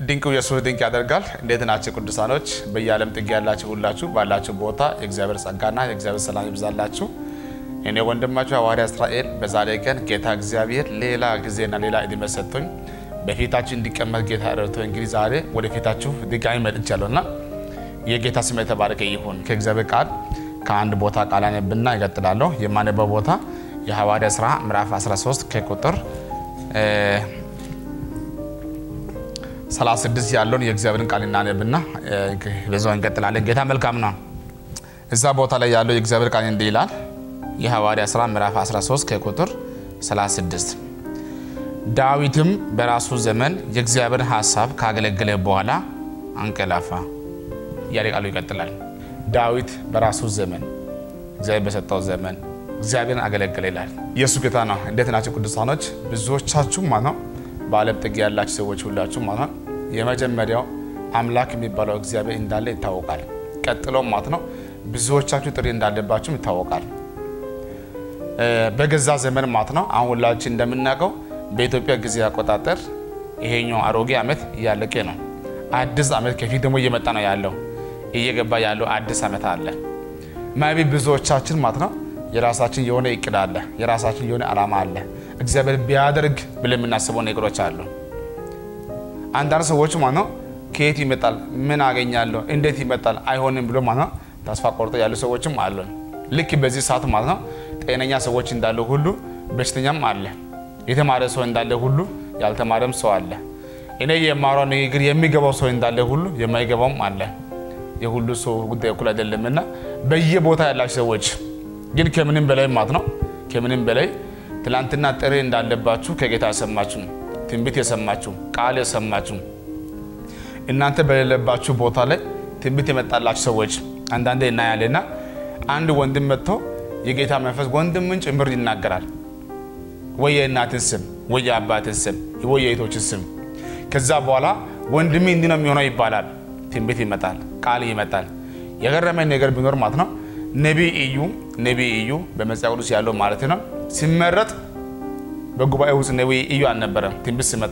ድንቁ ኢየሱስ ድንቅ ያደርጋል። እንዴት ናቸው ቅዱሳኖች? በየዓለም ጥግ ያላችሁ ሁላችሁ ባላችሁ ቦታ የእግዚአብሔር ጸጋና የእግዚአብሔር ሰላም ይብዛላችሁ። እኔ ወንድማችሁ ሐዋርያ እስራኤል በዛሬ ቀን ጌታ እግዚአብሔር ሌላ ጊዜና ሌላ ዕድሜ ሰጥቶኝ በፊታችሁ እንዲቀመጥ ጌታ ረድቶ እንግዲህ ዛሬ ወደ ፊታችሁ ድጋሚ መጥቻለሁ እና የጌታ ስም የተባረከ ይሁን። ከእግዚአብሔር ቃል ከአንድ ቦታ ቃል አነብና ይቀጥላለሁ። የማነበው ቦታ የሐዋርያ ሥራ ምዕራፍ 13 ከቁጥር 36 ያለውን የእግዚአብሔርን ቃል እናነብና በዛው እንቀጥላለን። ጌታ መልካም ነው። እዛ ቦታ ላይ ያለው የእግዚአብሔር ቃል እንዲህ ይላል። የሐዋርያ ሥራ ምዕራፍ 13 ከቁጥር 36 ዳዊትም በራሱ ዘመን የእግዚአብሔርን ሐሳብ ካገለገለ በኋላ አንቀላፋ እያለ ቃሉ ይቀጥላል። ዳዊት በራሱ ዘመን እግዚአብሔር በሰጠው ዘመን እግዚአብሔርን አገለገለ ይላል። ኢየሱስ ጌታ ነው። እንዴት ናቸው ቅዱሳኖች? ብዙዎቻችሁ ማለት ነው በዓለም ጥግ ያላችሁ ሰዎች ሁላችሁ ማለት ነው የመጀመሪያው አምላክ የሚባለው እግዚአብሔር እንዳለ ይታወቃል። ቀጥሎ ማለት ነው ብዙዎቻችሁ ጥሪ እንዳለባችሁም ይታወቃል። በገዛ ዘመን ማለት ነው አሁን ሁላችን እንደምናውቀው በኢትዮጵያ ጊዜ አቆጣጠር ይሄኛው አሮጌ ዓመት እያለቀ ነው። አዲስ ዓመት ከፊት ደግሞ እየመጣ ነው ያለው እየገባ ያለው አዲስ ዓመት አለ። ማቢ ብዙዎቻችን ማለት ነው የራሳችን የሆነ እቅድ አለ፣ የራሳችን የሆነ ዓላማ አለ። እግዚአብሔር ቢያደርግ ብለን የምናስበው ነገሮች አሉ። አንዳንድ ሰዎች ማለት ነው ከየት ይመጣል፣ ምን አገኛለሁ፣ እንዴት ይመጣል፣ አይሆንም ብሎ ማለት ነው ተስፋ ቆርጦ ያሉ ሰዎችም አሉ። ልክ በዚህ ሰዓት ማለት ነው ጤነኛ ሰዎች እንዳለ ሁሉ በሽተኛም አለ። የተማረ ሰው እንዳለ ሁሉ ያልተማረም ሰው አለ። እኔ የማሯ ንግግር የሚገባው ሰው እንዳለ ሁሉ የማይገባውም አለ። የሁሉ ሰው ጉዳይ እኩል አይደለምና በየቦታ ያላችሁ ሰዎች ግን ከምንም በላይ ማለት ነው ከምንም በላይ ትላንትና ጥሪ እንዳለባችሁ ከጌታ የሰማችሁ ትንቢት የሰማችሁ ቃል የሰማችሁ እናንተ በሌለባችሁ ቦታ ላይ ትንቢት የመጣላችሁ ሰዎች አንዳንዴ እናያለና አንድ ወንድም መጥቶ የጌታ መንፈስ ወንድምን ጭምር ይናገራል። ወይ የእናትን ስም ወይ የአባትን ስም ወይ የእህቶችን ስም። ከዛ በኋላ ወንድሜ እንዲህ ነው የሚሆነው ይባላል። ትንቢት ይመጣል፣ ቃል ይመጣል። የገረመኝ ነገር ቢኖር ማለት ነው ነቢይ እዩ ነቢይ እዩ በመጽሐፍ ቅዱስ ያለው ማለት ነው ሲመረጥ በጉባኤ ውስጥ ነቢይ እዩ አልነበረም። ትንቢት ሲመጣ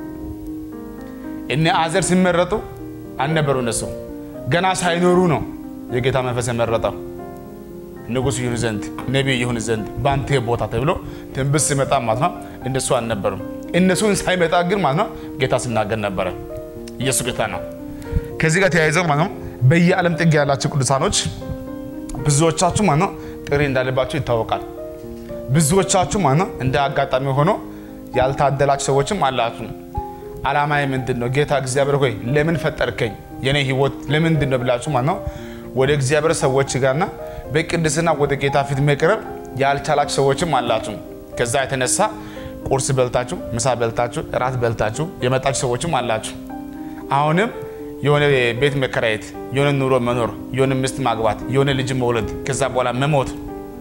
እነ አዘር ሲመረጡ አልነበሩ። እነሱ ገና ሳይኖሩ ነው የጌታ መንፈስ የመረጠው ንጉሥ ይሁን ዘንድ ነቢይ ይሁን ዘንድ በአንተ ቦታ ተብሎ ትንቢት ሲመጣ ማለት ነው እነሱ አልነበሩም። እነሱን ሳይመጣ ግን ማለት ነው ጌታ ሲናገር ነበረ። ኢየሱስ ጌታ ነው። ከዚህ ጋር ተያይዘው ማለት ነው በየዓለም ጥግ ያላቸው ቅዱሳኖች ብዙዎቻችሁ ማለት ነው ጥሪ እንዳለባቸው ይታወቃል። ብዙዎቻችሁ ማለት ነው እንደ አጋጣሚ ሆኖ ያልታደላችሁ ሰዎችም አላችሁ። ዓላማዬ ምንድን ነው? ጌታ እግዚአብሔር ሆይ ለምን ፈጠርከኝ? የኔ ህይወት ለምንድን ነው ብላችሁ ማለት ነው ወደ እግዚአብሔር ሰዎች ጋርና በቅድስና ወደ ጌታ ፊት መቅረብ ያልቻላችሁ ሰዎችም አላችሁ። ከዛ የተነሳ ቁርስ በልታችሁ፣ ምሳ በልታችሁ፣ እራት በልታችሁ የመጣችሁ ሰዎችም አላችሁ። አሁንም የሆነ ቤት መከራየት፣ የሆነ ኑሮ መኖር፣ የሆነ ሚስት ማግባት፣ የሆነ ልጅ መውለድ፣ ከዛ በኋላ መሞት፣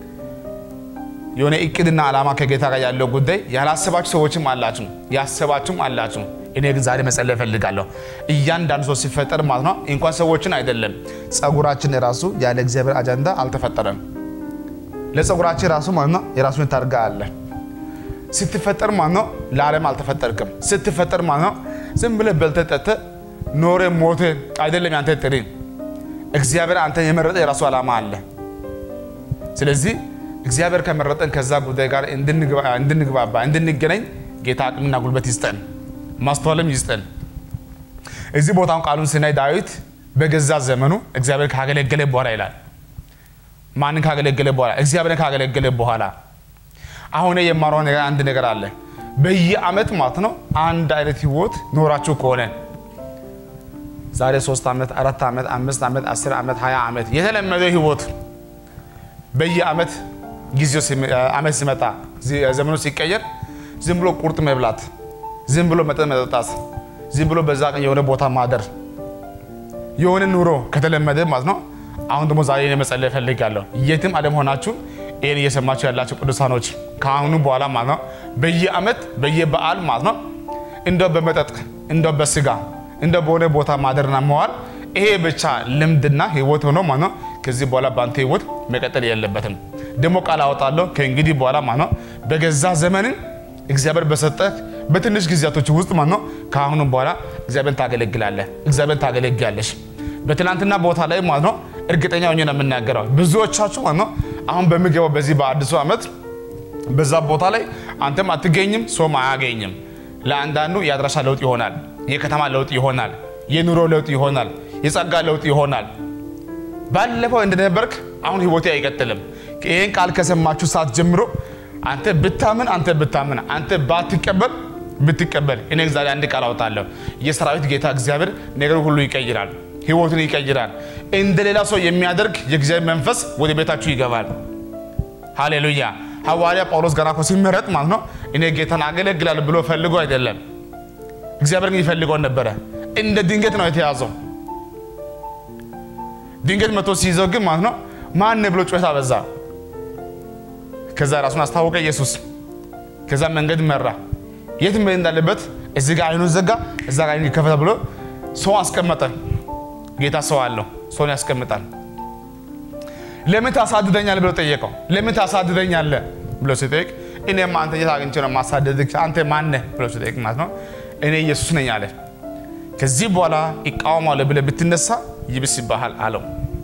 የሆነ እቅድና ዓላማ ከጌታ ጋር ያለው ጉዳይ ያላሰባችሁ ሰዎችም አላችሁ፣ ያሰባችሁም አላችሁ። እኔ ግን ዛሬ መጸለይ እፈልጋለሁ። እያንዳንዱ ሰው ሲፈጠር ማለት ነው እንኳን ሰዎችን አይደለም ጸጉራችን ራሱ ያለ እግዚአብሔር አጀንዳ አልተፈጠረም። ለጸጉራችን ራሱ ማለት ነው የራሱን ታርጋ አለ። ስትፈጠር ማለት ነው ለዓለም አልተፈጠርክም። ስትፈጠር ማለት ነው ዝም ብለህ በልተህ ጠጥተህ ኖረ ሞተ አይደለም ያንተ ጥሪ። እግዚአብሔር አንተ የመረጠ የራሱ ዓላማ አለ። ስለዚህ እግዚአብሔር ከመረጠን ከዛ ጉዳይ ጋር እንድንግባባ እንድንገናኝ ጌታ አቅምና ጉልበት ይስጠን፣ ማስተዋልም ይስጠን። እዚህ ቦታውን ቃሉን ስናይ ዳዊት በገዛ ዘመኑ እግዚአብሔር ካገለገለ በኋላ ይላል። ማንን ካገለገለ በኋላ? እግዚአብሔርን ካገለገለ በኋላ። አሁን የማረው ነገር አንድ ነገር አለ። በየአመት ማለት ነው አንድ አይነት ህይወት ኖራችሁ ከሆነ ዛሬ ሶስት ዓመት አራት ዓመት አምስት ዓመት አስር ዓመት ሀያ ዓመት የተለመደው ህይወት በየአመት ጊዜው ዓመት ሲመጣ ዘመኑ ሲቀየር ዝም ብሎ ቁርጥ መብላት፣ ዝም ብሎ መጠጥ መጠጣት፣ ዝም ብሎ በዛ ቀን የሆነ ቦታ ማደር የሆነ ኑሮ ከተለመደ ማለት ነው። አሁን ደግሞ ዛሬ እኔ መጸለይ እፈልጋለሁ። የትም ዓለም ሆናችሁ ይህን እየሰማችሁ ያላችሁ ቅዱሳኖች ከአሁኑ በኋላ ማለት ነው በየአመት በየበዓል ማለት ነው እንደው በመጠጥ እንደው በስጋ እንደ በሆነ ቦታ ማደርና መዋል ይሄ ብቻ ልምድና ህይወት ሆኖ ማለት ነው ከዚህ በኋላ በአንተ ህይወት መቀጠል የለበትም። ደግሞ ቃል አወጣለሁ ከእንግዲህ በኋላ ማለት ነው በገዛ ዘመንን እግዚአብሔር በሰጠህ በትንሽ ጊዜያቶች ውስጥ ማለት ነው ከአሁኑ በኋላ እግዚአብሔርን ታገለግላለህ፣ እግዚአብሔርን ታገለግያለሽ። በትናንትና ቦታ ላይ ማለት ነው እርግጠኛ ሆኜ ነው የምናገረው። ብዙዎቻችሁ ማለት ነው አሁን በሚገባው በዚህ በአዲሱ ዓመት በዛ ቦታ ላይ አንተም አትገኝም፣ ሰውም አያገኝም። ለአንዳንዱ የአድራሻ ለውጥ ይሆናል፣ የከተማ ለውጥ ይሆናል፣ የኑሮ ለውጥ ይሆናል፣ የጸጋ ለውጥ ይሆናል። ባለፈው እንደነበርክ አሁን ህይወቴ አይቀጥልም። ይህን ቃል ከሰማችሁ ሰዓት ጀምሮ አንተ ብታምን አንተ ብታምን አንተ ባትቀበል ብትቀበል እኔ ዛሬ አንድ ቃል አወጣለሁ። የሰራዊት ጌታ እግዚአብሔር ነገር ሁሉ ይቀይራል፣ ህይወቱን ይቀይራል። እንደ ሌላ ሰው የሚያደርግ የእግዚአብሔር መንፈስ ወደ ቤታችሁ ይገባል። ሃሌሉያ። ሐዋርያ ጳውሎስ ገና እኮ ሲመረጥ ማለት ነው እኔ ጌታን አገለግላለሁ ብሎ ፈልጎ አይደለም። እግዚአብሔር ግን ይፈልገው ነበረ። እንደ ድንገት ነው የተያዘው። ድንገት መቶ ሲይዘው ግን ማለት ነው ማን ብሎ ጩኸት አበዛ። ከዛ ራሱን አስታወቀ ኢየሱስ። ከዛ መንገድ መራ። የት መሄድ እንዳለበት እዚህ ጋር አይኑን ዘጋ፣ እዛ ጋር አይኑን ከፈተ ብሎ ሰው አስቀመጠ። ጌታ ሰው አለው፣ ሰውን ያስቀምጣል። ለምን ታሳድደኛለህ ብሎ ጠየቀው። ለምን ታሳድደኛለህ ብሎ ሲጠይቅ እኔማ አንተ የት አግኝቼ ነው ማሳደድህ? አንተ ማነህ ብሎ ሲጠይቅ ማለት ነው እኔ ኢየሱስ ነኝ አለ። ከዚህ በኋላ ይቃወማለሁ ብለህ ብትነሳ ይብስ ይባሃል አለው።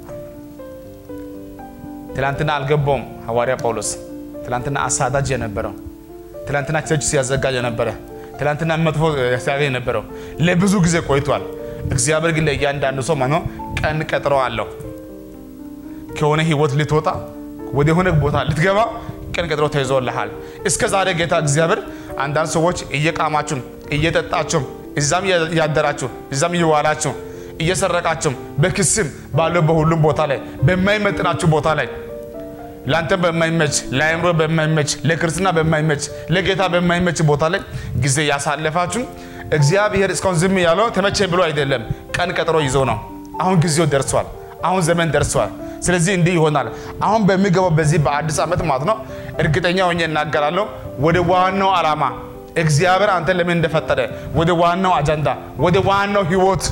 ትላንትና አልገባውም ሐዋርያ ጳውሎስ ትላንትና አሳዳጅ የነበረው ትላንትና ቸርች ሲያዘጋጅ የነበረ ትላንትና መጥፎ ሲያገኝ የነበረው ለብዙ ጊዜ ቆይቷል። እግዚአብሔር ግን ለእያንዳንዱ ሰው ማለት ነው ቀን ቀጥሮ አለው። ከሆነ ህይወት ልትወጣ ወደ ሆነ ቦታ ልትገባ ቀን ቀጥሮ ተይዞልሃል። እስከ ዛሬ ጌታ እግዚአብሔር አንዳንድ ሰዎች እየቃማችሁ እየጠጣችሁ እዛም እያደራችሁ እዛም እየዋላችሁ እየሰረቃችሁ በክስም ባለው በሁሉም ቦታ ላይ በማይመጥናችሁ ቦታ ላይ ለአንተ በማይመች ለአእምሮ በማይመች ለክርስትና በማይመች ለጌታ በማይመች ቦታ ላይ ጊዜ ያሳለፋችሁ እግዚአብሔር እስካሁን ዝም ያለው ተመቼ ብሎ አይደለም፣ ቀን ቀጥሮ ይዞ ነው። አሁን ጊዜው ደርሷል። አሁን ዘመን ደርሷል። ስለዚህ እንዲህ ይሆናል። አሁን በሚገባው በዚህ በአዲስ ዓመት ማለት ነው እርግጠኛ ሆኜ እናገራለሁ ወደ ዋናው ዓላማ እግዚአብሔር አንተ ለምን እንደፈጠረ ወደ ዋናው አጀንዳ ወደ ዋናው ህይወት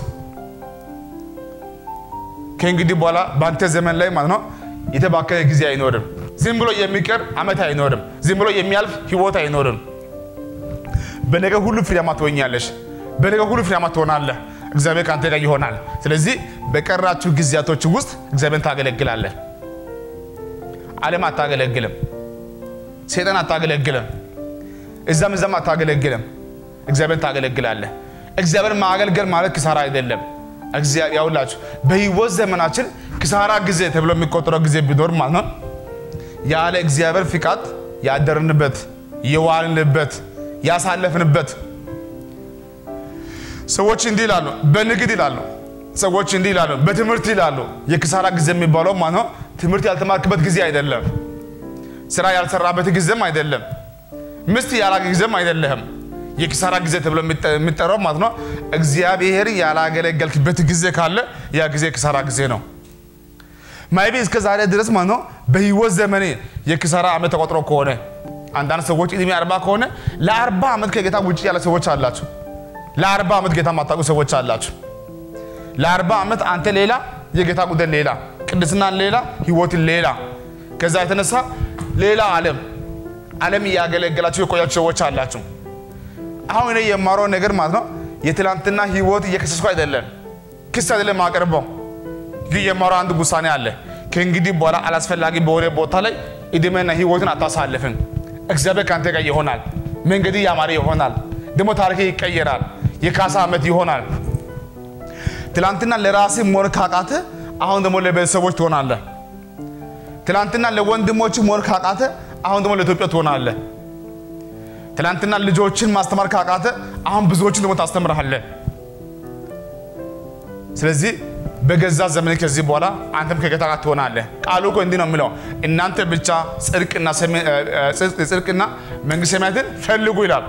ከእንግዲህ በኋላ በአንተ ዘመን ላይ ማለት ነው የተባከነ ጊዜ አይኖርም። ዝም ብሎ የሚቀር ዓመት አይኖርም። ዝም ብሎ የሚያልፍ ህይወት አይኖርም። በነገር ሁሉ ፍሬያማ ትሆኛለሽ። በነገር ሁሉ ፍሬያማ ትሆናለህ። እግዚአብሔር ከአንተ ጋር ይሆናል። ስለዚህ በቀራችሁ ጊዜያቶች ውስጥ እግዚአብሔርን ታገለግላለህ። ዓለም አታገለግልም። ሰይጣን አታገለግልም። እዛም እዛም አታገለግልም። እግዚአብሔርን ታገለግላለህ። እግዚአብሔርን ማገልገል ማለት ክሳራ አይደለም። ያውላችሁ በህይወት ዘመናችን ክሳራ ጊዜ ተብሎ የሚቆጠረው ጊዜ ቢኖር ማለት ነው ያለ እግዚአብሔር ፍቃድ ያደርንበት የዋልንበት ያሳለፍንበት። ሰዎች እንዲህ ይላሉ፣ በንግድ ይላሉ፣ ሰዎች እንዲህ ይላሉ፣ በትምህርት ይላሉ። የክሳራ ጊዜ የሚባለው ማለት ነው ትምህርት ያልተማርክበት ጊዜ አይደለም፣ ስራ ያልሰራበት ጊዜም አይደለም፣ ሚስት ያላገ ጊዜም አይደለህም። የኪሳራ ጊዜ ተብሎ የሚጠራው ማለት ነው እግዚአብሔር ያላገለገልክበት ጊዜ ካለ ያ ጊዜ የኪሳራ ጊዜ ነው። ማይቤ እስከ ዛሬ ድረስ ማለት ነው በህይወት ዘመኔ የኪሳራ ዓመት ተቆጥሮ ከሆነ አንዳንድ ሰዎች እድሜ አርባ ከሆነ ለአርባ ዓመት ከጌታ ውጭ ያለ ሰዎች አላችሁ። ለአርባ ዓመት ጌታ ማታውቁ ሰዎች አላችሁ። ለአርባ ዓመት አንተ ሌላ፣ የጌታ ጉዳይ ሌላ፣ ቅድስናን ሌላ፣ ህይወትን ሌላ፣ ከዛ የተነሳ ሌላ ዓለም ዓለም እያገለገላችሁ የቆያችሁ ሰዎች አላችሁ። አሁን እኔ የማረው ነገር ማለት ነው የትላንትና ህይወት እየከሰስኩ አይደለም፣ ክስ አይደለም ማቀርበው፣ ግን የማረው አንድ ውሳኔ አለ። ከእንግዲህ በኋላ አላስፈላጊ በሆነ ቦታ ላይ እድሜና ህይወትን አታሳልፍም። እግዚአብሔር ከአንተ ጋር ይሆናል። መንገድ ያማረ ይሆናል። ደግሞ ታሪክ ይቀየራል። የካሳ ዓመት ይሆናል። ትላንትና ለራሴ መሆን ካቃተ አሁን ደግሞ ለቤተሰቦች ትሆናለህ። ትላንትና ለወንድሞች መሆን ካቃተ አሁን ደግሞ ለኢትዮጵያ ትሆናለህ። ትላንትና ልጆችን ማስተማር ካቃተ አሁን ብዙዎችን ደግሞ ታስተምርሃለህ። ስለዚህ በገዛ ዘመን ከዚህ በኋላ አንተም ከጌታ ጋር ትሆናለህ። ቃሉ እኮ እንዲህ ነው የሚለው እናንተ ብቻ ጽድቅና ጽድቅና መንግስተ ሰማያትን ፈልጉ ይላል።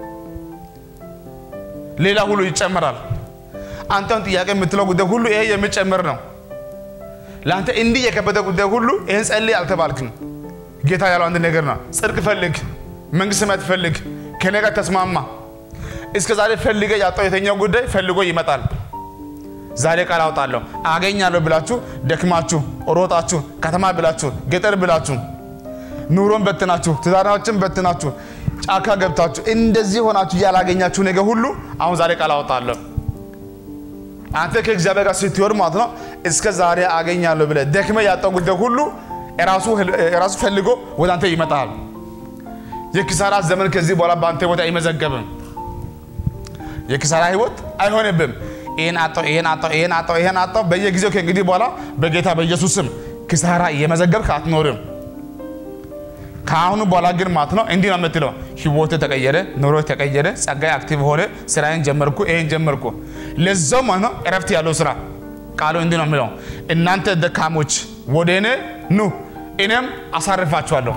ሌላ ሁሉ ይጨመራል። አንተን ጥያቄ የምትለው ጉዳይ ሁሉ ይሄ የሚጨምር ነው። ለአንተ እንዲህ የከበደ ጉዳይ ሁሉ ይህን ጸልይ አልተባልክም። ጌታ ያለው አንድ ነገር ነው። ጽድቅ ፈልግ፣ መንግስተ ሰማያት ፈልግ፣ ከኔ ጋር ተስማማ። እስከ ዛሬ ፈልገ ያጣው የተኛው ጉዳይ ፈልጎ ይመጣል። ዛሬ ቃል አውጣለሁ። አገኛለሁ ብላችሁ ደክማችሁ ሮጣችሁ ከተማ ብላችሁ ገጠር ብላችሁ ኑሮን በትናችሁ ትዳራችን በትናችሁ ጫካ ገብታችሁ እንደዚህ ሆናችሁ ያላገኛችሁ ነገር ሁሉ አሁን ዛሬ ቃል አወጣለሁ። አንተ ከእግዚአብሔር ጋር ስትወር ማለት ነው እስከ ዛሬ አገኛለሁ ብለህ ደክመህ ያጣው ጉዳይ ሁሉ ራሱ ፈልጎ ወደ አንተ ይመጣል። የኪሳራ ዘመን ከዚህ በኋላ በአንተ ቦታ አይመዘገብም። የኪሳራ ህይወት አይሆንብም። ይህን አጣው፣ ይህን አጣው፣ ይህን አጣው፣ ይህን አጣው በየጊዜው ከእንግዲህ በኋላ በጌታ በኢየሱስ ስም ኪሳራ እየመዘገብክ አትኖርም። ከአሁኑ በኋላ ግን ማለት ነው እንዲህ ነው የምትለው፣ ህይወት ተቀየረ፣ ኑሮ ተቀየረ፣ ጸጋይ አክቲቭ ሆነ፣ ስራዬን ጀመርኩ፣ ይሄን ጀመርኩ። ለዛው ማለት ነው እረፍት ያለው ስራ ቃሉ እንዲህ ነው የሚለው፣ እናንተ ደካሞች ወደ እኔ ኑ እኔም አሳርፋችኋለሁ።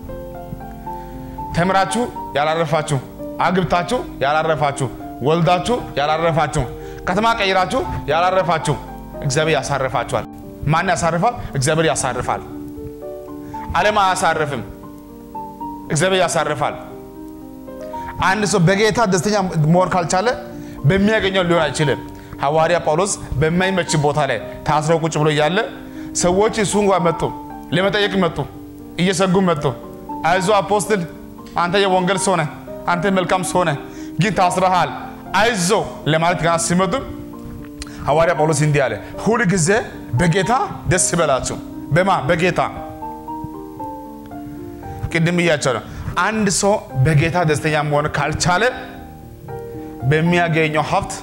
ተምራችሁ ያላረፋችሁ፣ አግብታችሁ ያላረፋችሁ፣ ወልዳችሁ ያላረፋችሁ፣ ከተማ ቀይራችሁ ያላረፋችሁ እግዚአብሔር ያሳርፋችኋል። ማን ያሳርፋል? እግዚአብሔር ያሳርፋል። ዓለም አያሳርፍም። እግዚአብሔር ያሳርፋል። አንድ ሰው በጌታ ደስተኛ መሆን ካልቻለ በሚያገኘው ሊሆን አይችልም። ሐዋርያ ጳውሎስ በማይመች ቦታ ላይ ታስረው ቁጭ ብሎ እያለ ሰዎች እሱን ጋር መጡ፣ ለመጠየቅ መጡ፣ እየሰጉ መጡ። አይዞ አፖስትል፣ አንተ የወንጌል ሰው ነህ፣ አንተ መልካም ሰው ነህ፣ ግን ታስረሃል፣ አይዞ ለማለት ገና ሲመጡ ሐዋርያ ጳውሎስ እንዲህ አለ፣ ሁል ጊዜ በጌታ ደስ ይበላችሁ። በማ በጌታ ቅድም እያቸው ነው። አንድ ሰው በጌታ ደስተኛ መሆን ካልቻለ በሚያገኘው ሀብት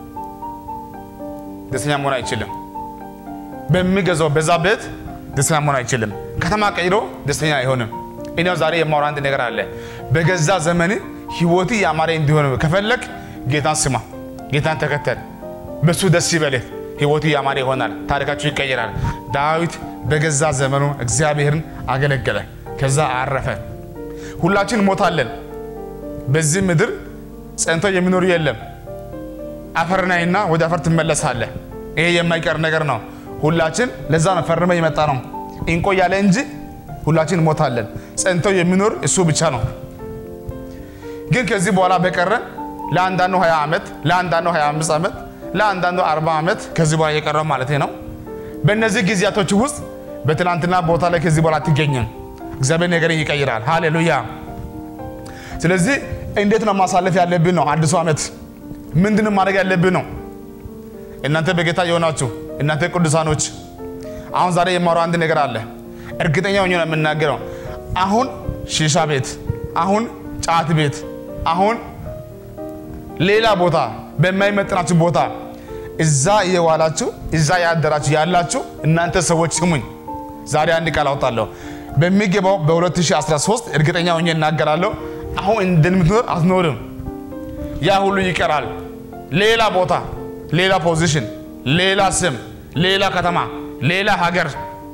ደስተኛ መሆን አይችልም። በሚገዛው በዛ ቤት ደስተኛ መሆን አይችልም። ከተማ ቀይሮ ደስተኛ አይሆንም። እኔው ዛሬ የማወራ አንድ ነገር አለ። በገዛ ዘመን ህይወት ያማረ እንዲሆን ከፈለግ ጌታን ስማ፣ ጌታን ተከተል፣ በሱ ደስ ይበልህ። ህይወቱ ያማረ ይሆናል። ታሪካችሁ ይቀየራል። ዳዊት በገዛ ዘመኑ እግዚአብሔርን አገለገለ። ከዛ አረፈ። ሁላችን ሞታለን። በዚህ ምድር ጸንቶ የሚኖር የለም። አፈር ናይና ወደ አፈር ትመለሳለህ። ይሄ የማይቀር ነገር ነው። ሁላችን ለዛ ነው ፈርመ የመጣ ነው እንቆያለ እንጂ ሁላችን ሞታለን። ጸንቶ የሚኖር እሱ ብቻ ነው። ግን ከዚህ በኋላ በቀረ ለአንዳንዱ 20 ዓመት፣ ለአንዳንዱ 25 ዓመት፣ ለአንዳንዱ 40 ዓመት ከዚህ በኋላ የቀረው ማለት ነው። በእነዚህ ጊዜያቶች ውስጥ በትናንትና ቦታ ላይ ከዚህ በኋላ አትገኝም። እግዚአብሔር ነገርን ይቀይራል። ሃሌሉያ። ስለዚህ እንዴት ነው ማሳለፍ ያለብን ነው አዲሱ ዓመት ምንድን ማድረግ ያለብን ነው። እናንተ በጌታ የሆናችሁ እናንተ ቅዱሳኖች፣ አሁን ዛሬ የማወራው አንድ ነገር አለ። እርግጠኛ ሆኜ ነው የምናገረው። አሁን ሺሻ ቤት፣ አሁን ጫት ቤት፣ አሁን ሌላ ቦታ በማይመጥናችሁ ቦታ እዛ እየዋላችሁ እዛ ያደራችሁ ያላችሁ እናንተ ሰዎች ስሙኝ። ዛሬ አንድ ቃል አውጣለሁ። በሚገባው በ2013 እርግጠኛ ሆኜ እናገራለሁ። አሁን እንደምትኖር አትኖርም። ያ ሁሉ ይቀራል። ሌላ ቦታ፣ ሌላ ፖዚሽን፣ ሌላ ስም፣ ሌላ ከተማ፣ ሌላ ሀገር፣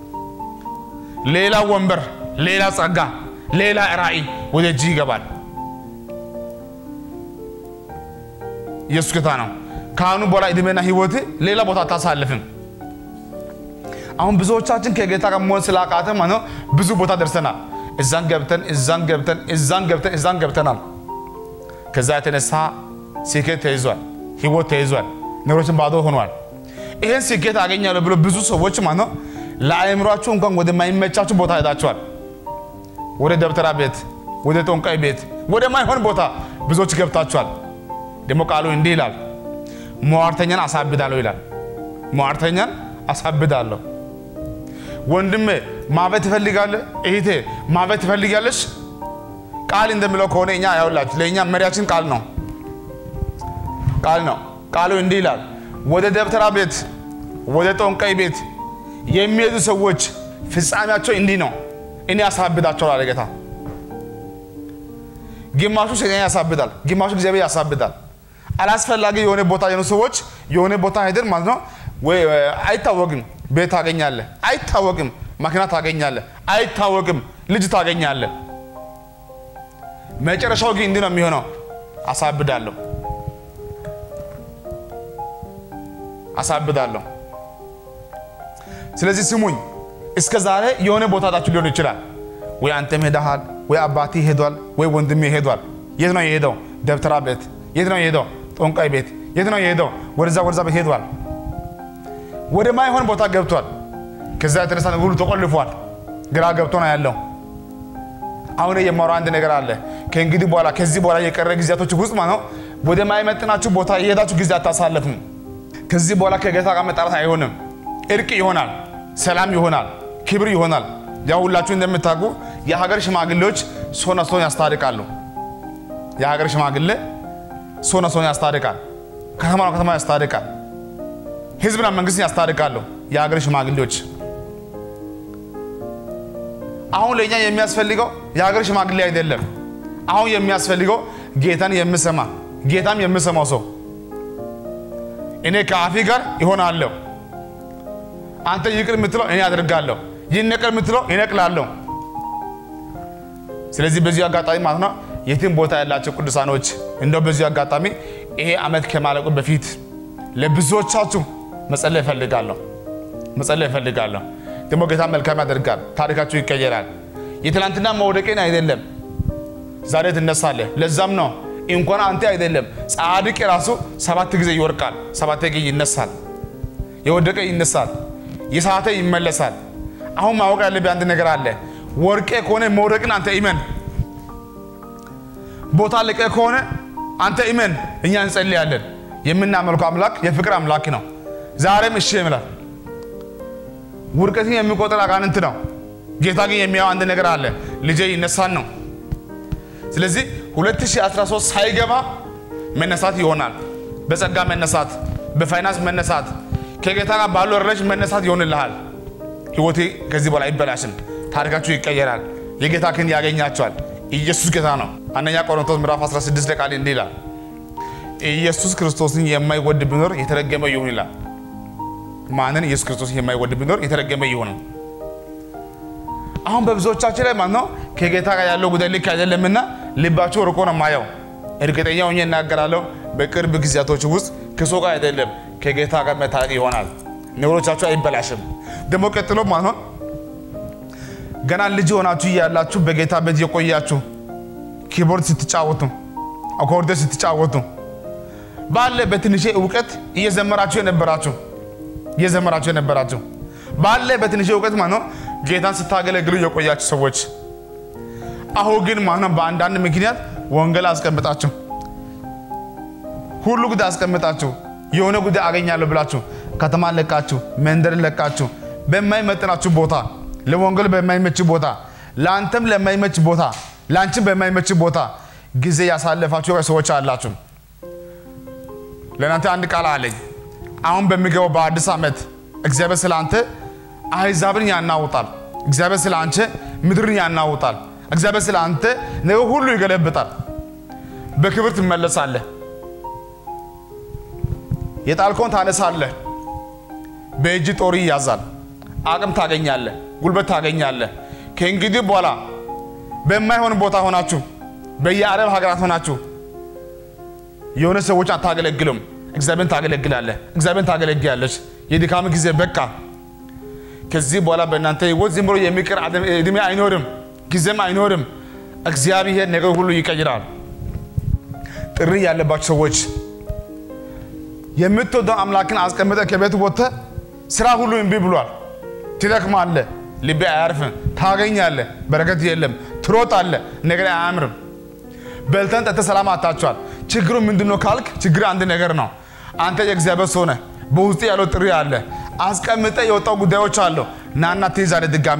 ሌላ ወንበር፣ ሌላ ጸጋ፣ ሌላ ራእይ ወደ እጅ ይገባል። ኢየሱስ ጌታ ነው። ከአሁኑ በኋላ እድሜና ህይወት ሌላ ቦታ አታሳልፍም። አሁን ብዙዎቻችን ከጌታ ጋር መሆን ስላቃተ ማለት ብዙ ቦታ ደርሰናል። እዛን ገብተን እዛን ገብተን እዛን ገብተን እዛን ገብተናል። ከዛ የተነሳ ስኬት ተይዟል፣ ህይወት ተይዟል፣ ነገሮችን ባዶ ሆኗል። ይሄን ስኬት አገኛለሁ ብሎ ብዙ ሰዎች ማለት ነው ለአእምሯችሁ እንኳን ወደማይመቻችሁ ቦታ ሄዳችኋል። ወደ ደብተራ ቤት፣ ወደ ጦንቃይ ቤት፣ ወደ ማይሆን ቦታ ብዙዎች ገብታችኋል። ደግሞ ቃሉ እንዲህ ይላል፣ ሟርተኛን አሳብዳለሁ ይላል። ሟርተኛን አሳብዳለሁ። ወንድሜ ማበት ትፈልጋለህ? እህቴ ማበት ትፈልጋለች? ቃል እንደሚለው ከሆነ እኛ ያውላችሁ ለእኛ መሪያችን ቃል ነው ቃል ነው። ቃሉ እንዲህ ይላል፣ ወደ ደብተራ ቤት ወደ ጦንቃይ ቤት የሚሄዱ ሰዎች ፍጻሜያቸው እንዲህ ነው፣ እኔ ያሳብዳቸዋል አለ ጌታ። ግማሹ ሰይጣን ያሳብዳል፣ ግማሹ እግዚአብሔር ያሳብዳል። አላስፈላጊ የሆነ ቦታ የሆኑ ሰዎች የሆነ ቦታ ሄደን ማለት ነው ወይ አይታወቅም፣ ቤት ታገኛለህ፣ አይታወቅም፣ መኪና ታገኛለህ፣ አይታወቅም፣ ልጅ ታገኛለህ። መጨረሻው ግን እንዲህ ነው የሚሆነው፣ አሳብዳለሁ አሳብዳለሁ። ስለዚህ ስሙኝ፣ እስከ ዛሬ የሆነ ቦታ ሄዳችሁ ሊሆን ይችላል። ወይ አንተም ሄደሃል፣ ወይ አባቴ ሄዷል፣ ወይ ወንድሜ ሄዷል። የት ነው የሄደው? ደብተራ ቤት። የት ነው የሄደው? ጦንቃይ ቤት። የት ነው የሄደው? ወደዛ ወደዛ ቤት ሄዷል። ወደ ማይሆን ቦታ ገብቷል። ከዛ የተነሳ ነገር ሁሉ ተቆልፏል። ግራ ገብቶ ነው ያለው። አሁን የማወራው አንድ ነገር አለ። ከእንግዲህ በኋላ ከዚህ በኋላ የቀረ ጊዜያቶች ውስጥ ማለት ነው ወደማይመጥናችሁ ቦታ የሄዳችሁ ጊዜ አታሳለፉም። ከዚህ በኋላ ከጌታ ጋር መጣላት አይሆንም። እርቅ ይሆናል፣ ሰላም ይሆናል፣ ክብር ይሆናል። ያው ሁላችሁ እንደምታውቁ የሀገር ሽማግሌዎች ሰውና ሰውን ያስታርቃሉ። የሀገር ሽማግሌ ሰውና ሰውን ያስታርቃል፣ ከተማ ከተማ ያስታርቃል፣ ህዝብና መንግስትን ያስታርቃሉ። የሀገር ሽማግሌዎች አሁን ለእኛ የሚያስፈልገው የሀገር ሽማግሌ አይደለም። አሁን የሚያስፈልገው ጌታን የምሰማ ጌታም የምሰማው ሰው እኔ ከአፊ ጋር ይሆናለሁ። አንተ ይቅር የምትለው እኔ አደርጋለሁ። ይነቀል የምትለው ይነቅላለሁ። ስለዚህ በዚሁ አጋጣሚ ማለት ነው የትም ቦታ ያላቸው ቅዱሳኖች እንደው በዚሁ አጋጣሚ ይሄ ዓመት ከማለቁ በፊት ለብዙዎቻችሁ መጸለይ እፈልጋለሁ መጸለይ እፈልጋለሁ። ደግሞ ጌታ መልካም ያደርጋል። ታሪካችሁ ይቀየራል። የትናንትና መውደቄን አይደለም ዛሬ ትነሳለህ። ለዛም ነው እንኳን አንተ አይደለም ጻድቅ ራሱ ሰባት ጊዜ ይወርቃል፣ ሰባት ጊዜ ይነሳል። የወደቀ ይነሳል፣ የሳተ ይመለሳል። አሁን ማወቅ ያለብህ አንድ ነገር አለ። ወርቄ ከሆነ መውደቅን አንተ ኢመን፣ ቦታ ልቀ ከሆነ አንተ ኢመን። እኛ እንጸልያለን። የምናመልከው አምላክ የፍቅር አምላክ ነው። ዛሬም እሺ ይምላል። ውድቀትን የሚቆጥር አጋንንት ነው። ጌታ ግን የሚያው አንድ ነገር አለ። ልጄ ይነሳን ነው። ስለዚህ 2013 ሳይገባ መነሳት ይሆናል። በጸጋ መነሳት፣ በፋይናንስ መነሳት፣ ከጌታ ጋር ባሉ ረሽ መነሳት ይሆንልሃል። ህይወቴ ከዚህ በኋላ አይበላሽም። ታሪካችሁ ይቀየራል። የጌታ ክንድ ያገኛቸዋል። ኢየሱስ ጌታ ነው። አንደኛ ቆሮንቶስ ምዕራፍ 16 ላይ ቃል እንዲህ ይላል፣ ኢየሱስ ክርስቶስን የማይወድ ቢኖር የተረገመ ይሁን ይላል። ማንን? ኢየሱስ ክርስቶስን የማይወድ ቢኖር የተረገመ ይሁን። አሁን በብዙዎቻችን ላይ ማለት ነው ከጌታ ጋር ያለው ጉዳይ ልክ አይደለምና ልባቸው ርቆ ነው ማየው። እርግጠኛ ሆኜ እናገራለሁ፣ በቅርብ ጊዜያቶች ውስጥ ከሰው ጋር አይደለም ከጌታ ጋር መታረቅ ይሆናል። ነገሮቻችሁ አይበላሽም። ደግሞ ቀጥሎ ማለት ነው ገና ልጅ ሆናችሁ እያላችሁ በጌታ ቤት የቆያችሁ ኪቦርድ ስትጫወቱ፣ አኮርዲዮን ስትጫወቱ ባለ በትንሽ እውቀት እየዘመራችሁ የነበራችሁ እየዘመራችሁ የነበራችሁ ባለ በትንሽ እውቀት ማለት ነው ጌታን ስታገለግሉ የቆያችሁ ሰዎች አሁን ግን ማለት ነው በአንዳንድ ምክንያት ወንጌል አስቀምጣችሁ ሁሉ ጉዳይ አስቀምጣችሁ የሆነ ጉዳይ አገኛለሁ ብላችሁ ከተማ ለቃችሁ መንደር ለቃችሁ በማይመጥናችሁ ቦታ ለወንጌል በማይመች ቦታ ለአንተም ለማይመች ቦታ ለአንቺም በማይመች ቦታ ጊዜ ያሳለፋችሁ ሰዎች አላችሁ። ለእናንተ አንድ ቃል አለኝ። አሁን በሚገባው በአዲስ ዓመት እግዚአብሔር ስለ አንተ አሕዛብን ያናውጣል። እግዚአብሔር ስለ አንቺ ምድርን ያናውጣል። እግዚአብሔር ስለ አንተ ነገር ሁሉ ይገለብጣል። በክብር ትመለሳለህ። የጣልከውን ታነሳለህ። በእጅ ጦር ይያዛል። አቅም ታገኛለህ፣ ጉልበት ታገኛለህ። ከእንግዲህ በኋላ በማይሆን ቦታ ሆናችሁ በየአረብ ሀገራት ሆናችሁ የሆነ ሰዎች አታገለግሉም። እግዚአብሔርን ታገለግላለህ። እግዚአብሔርን ታገለግያለች። የድካም ጊዜ በቃ። ከዚህ በኋላ በእናንተ ህይወት ዝም ብሎ የሚቀር እድሜ አይኖርም፣ ጊዜም አይኖርም። እግዚአብሔር ነገር ሁሉ ይቀይራል። ጥሪ ያለባቸው ሰዎች የምትወደው አምላክን አስቀምጠ ከቤት ወጥተህ ስራ ሁሉ እምቢ ብሏል። ትደክማለህ፣ ልቤ አያርፍም፣ ታገኛለህ፣ በረከት የለም፣ ትሮጣለህ፣ ነገር አያምርም። በልተን ጠጥተህ ሰላም አታችኋል። ችግሩ ምንድን ነው ካልክ ችግር አንድ ነገር ነው። አንተ የእግዚአብሔር ሰው ነህ። በውስጥ ያለው ጥሪ አለ። አስቀምጠ የወጣው ጉዳዮች አሉ። ናና ትይዛለህ ድጋሜ።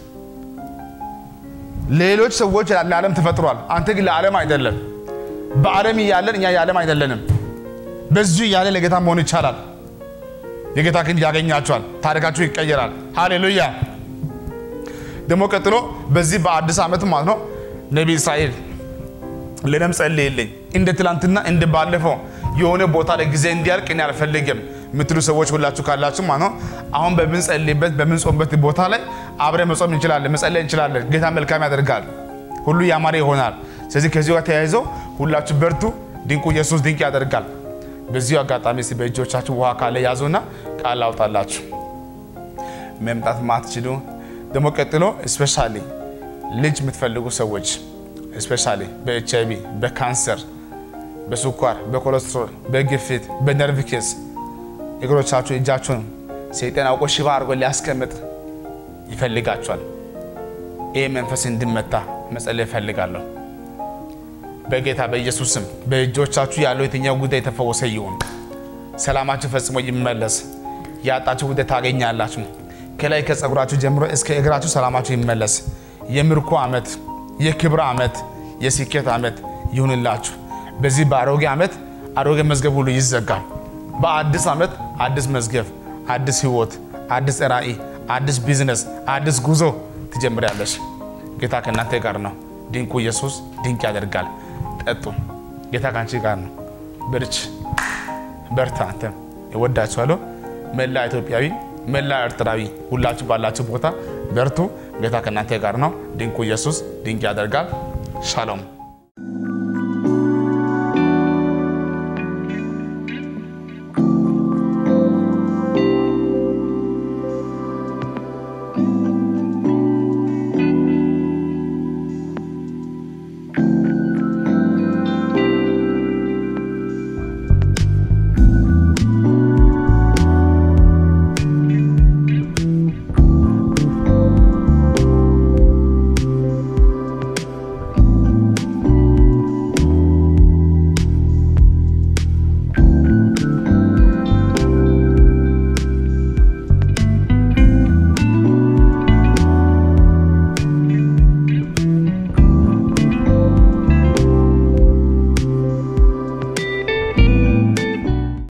ሌሎች ሰዎች ለዓለም ተፈጥሯል። አንተ ግን ለዓለም አይደለም። በዓለም እያለን እኛ የዓለም አይደለንም። በዚሁ እያለ ለጌታ መሆን ይቻላል። የጌታ ክንድ ያገኛቸዋል። ታሪካችሁ ይቀየራል። ሃሌሉያ። ደግሞ ቀጥሎ በዚህ በአዲስ ዓመት ማለት ነው ነቢይ እስራኤል ለነም ጸልይልኝ እንደ ትላንትና እንደ ባለፈው የሆነ ቦታ ላይ ጊዜ እንዲያልቅ እኔ አልፈልግም የምትሉ ሰዎች ሁላችሁ ካላችሁ ማለት ነው አሁን በምንጸልይበት በምንጾምበት ቦታ ላይ አብረን መጾም እንችላለን፣ መጸለይ እንችላለን። ጌታ መልካም ያደርጋል፣ ሁሉ ያማረ ይሆናል። ስለዚህ ከዚሁ ጋር ተያይዘው ሁላችሁ በርቱ። ድንቁ ኢየሱስ ድንቅ ያደርጋል። በዚሁ አጋጣሚ እስኪ በእጆቻችሁ ውሃ ካለ ያዙና ቃል አውጣላችሁ መምጣት ማትችሉ ደግሞ ቀጥሎ ስፔሻሊ ልጅ የምትፈልጉ ሰዎች ስፔሻሊ በኤች አይ ቪ በካንሰር በስኳር በኮሌስትሮል በግፊት በነርቭ ኬዝ እግሮቻችሁ እጃችሁን ሰይጣን አውቆ ሽባ አድርጎ ሊያስቀምጥ ይፈልጋቸዋል። ይህ መንፈስ እንድመታ መጸለይ እፈልጋለሁ። በጌታ በኢየሱስ ስም በእጆቻችሁ ያለው የትኛው ጉዳይ የተፈወሰ ይሁን። ሰላማችሁ ፈጽሞ ይመለስ። ያጣችሁ ጉዳይ ታገኛላችሁ። ከላይ ከጸጉራችሁ ጀምሮ እስከ እግራችሁ ሰላማችሁ ይመለስ። የምርኮ ዓመት፣ የክብር ዓመት፣ የስኬት ዓመት ይሁንላችሁ። በዚህ በአሮጌ ዓመት አሮጌ መዝገብ ሁሉ ይዘጋል። በአዲስ ዓመት አዲስ መዝገብ፣ አዲስ ህይወት፣ አዲስ ራዕይ፣ አዲስ ቢዝነስ፣ አዲስ ጉዞ ትጀምሪያለሽ። ጌታ ከእናንተ ጋር ነው። ድንቁ ኢየሱስ ድንቅ ያደርጋል። ጠጡ። ጌታ ከአንቺ ጋር ነው። ብርች በርታ። አንተ እወዳችኋለሁ። መላ ኢትዮጵያዊ፣ መላ ኤርትራዊ ሁላችሁ ባላችሁ ቦታ በርቱ። ጌታ ከእናንተ ጋር ነው። ድንቁ ኢየሱስ ድንቅ ያደርጋል። ሻሎም